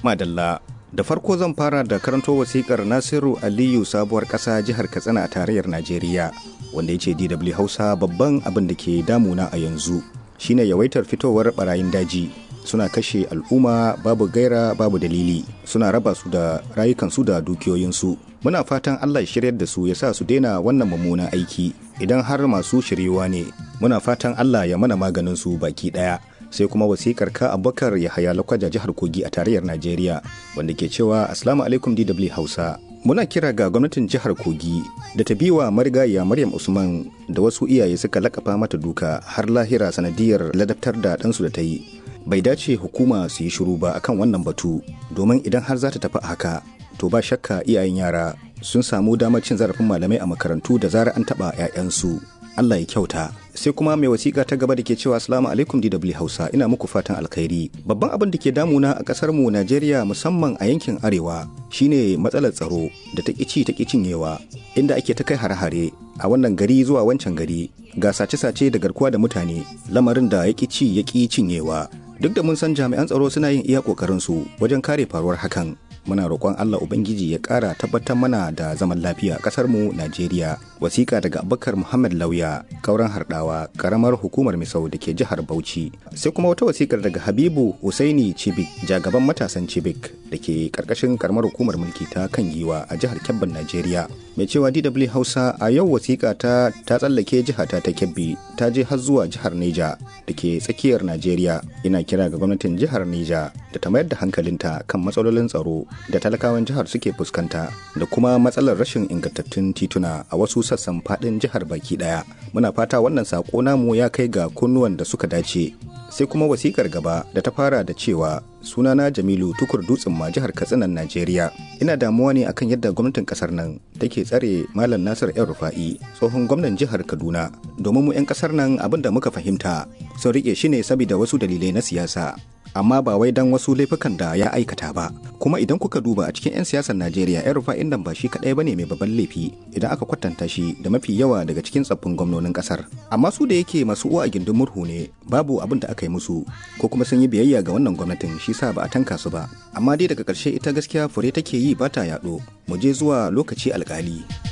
Madalla da farko zan fara da karanto wasikar Nasiru Aliyu sabuwar ƙasa jihar Katsina a tarayyar Najeriya wanda ya ce DW Hausa babban abin da ke damuna a yanzu shine yawaitar fitowar barayin daji suna kashe al'umma babu gaira babu dalili suna raba su da rayukansu da dukiyoyinsu muna fatan Allah ya shiryar da su ya sa su daina wannan mummunan aiki idan har masu shiryewa ne muna fatan Allah ya mana maganin su baki daya sai kuma wasikar ka abubakar ya haya lakwaja jihar kogi a tarayyar najeriya wanda ke cewa assalamu alaikum dw hausa muna kira ga gwamnatin jihar kogi da ta biwa marigayya maryam usman da wasu iyaye suka lakafa mata duka har lahira sanadiyar ladabtar da ɗansu da ta yi bai dace hukuma su yi shiru ba akan wannan batu domin idan har za ta tafi haka to ba shakka iyayen yara sun samu damar cin zarafin malamai a makarantu da zarar an taɓa 'ya'yansu Allah ya kyauta sai kuma mai wasiƙa ta gaba da ke cewa assalamu alaikum DW Hausa ina muku fatan alkhairi babban abin da ke damuna a ƙasar mu Najeriya musamman a yankin arewa shine matsalar tsaro da ta ci ta cinyewa inda ake ta kai hare-hare a wannan gari zuwa wancan gari ga sace-sace da garkuwa da mutane lamarin da ya ci ya cinyewa duk da mun san jami'an tsaro suna yin iya ƙoƙarin su wajen kare faruwar hakan muna roƙon Allah Ubangiji ya ƙara tabbatar mana da zaman lafiya ƙasar mu Najeriya. Wasiƙa daga Abubakar Muhammad Lauya, kauran harɗawa, ƙaramar hukumar Misau da ke jihar Bauchi. Sai kuma wata wasiƙar daga Habibu Husaini Cibik, jagaban matasan Cibik da ke ƙarƙashin ƙaramar hukumar mulki ta kan giwa a jihar Kebbin Najeriya. Mai cewa DW Hausa a yau wasiƙa ta ta tsallake jihata ta Kebbi ta je har zuwa jihar Neja da ke tsakiyar Najeriya. Ina kira ga gwamnatin jihar Neja da ta mayar da hankalinta kan matsalolin tsaro da talakawan jihar suke fuskanta da kuma matsalar rashin ingantattun tituna a wasu sassan fadin jihar baki daya muna fata wannan sako namu ya kai ga kunnuwan da suka dace sai kuma wasikar gaba da ta fara da cewa sunana jamilu tukur dutsen ma jihar katsinan najeriya ina damuwa ne akan yadda gwamnatin kasar nan take tsare malam nasir yan rufa'i tsohon gwamnan jihar kaduna domin mu 'yan kasar nan abin da muka fahimta sun rike shi ne saboda wasu dalilai na siyasa amma ba wai dan wasu laifukan da ya aikata ba kuma idan kuka duba a cikin 'yan siyasar najeriya yan rufa'in nan ba shi kadai bane mai babban laifi idan aka kwatanta shi da mafi yawa daga cikin tsaffin gwamnonin kasar amma su da yake masu uwa a gindin murhu ne babu abin da aka yi musu ko kuma sun yi biyayya ga wannan gwamnatin shi sa ba a tanka su ba amma dai daga karshe ita gaskiya fure take yi ba ta yaɗo mu je zuwa lokaci alkali.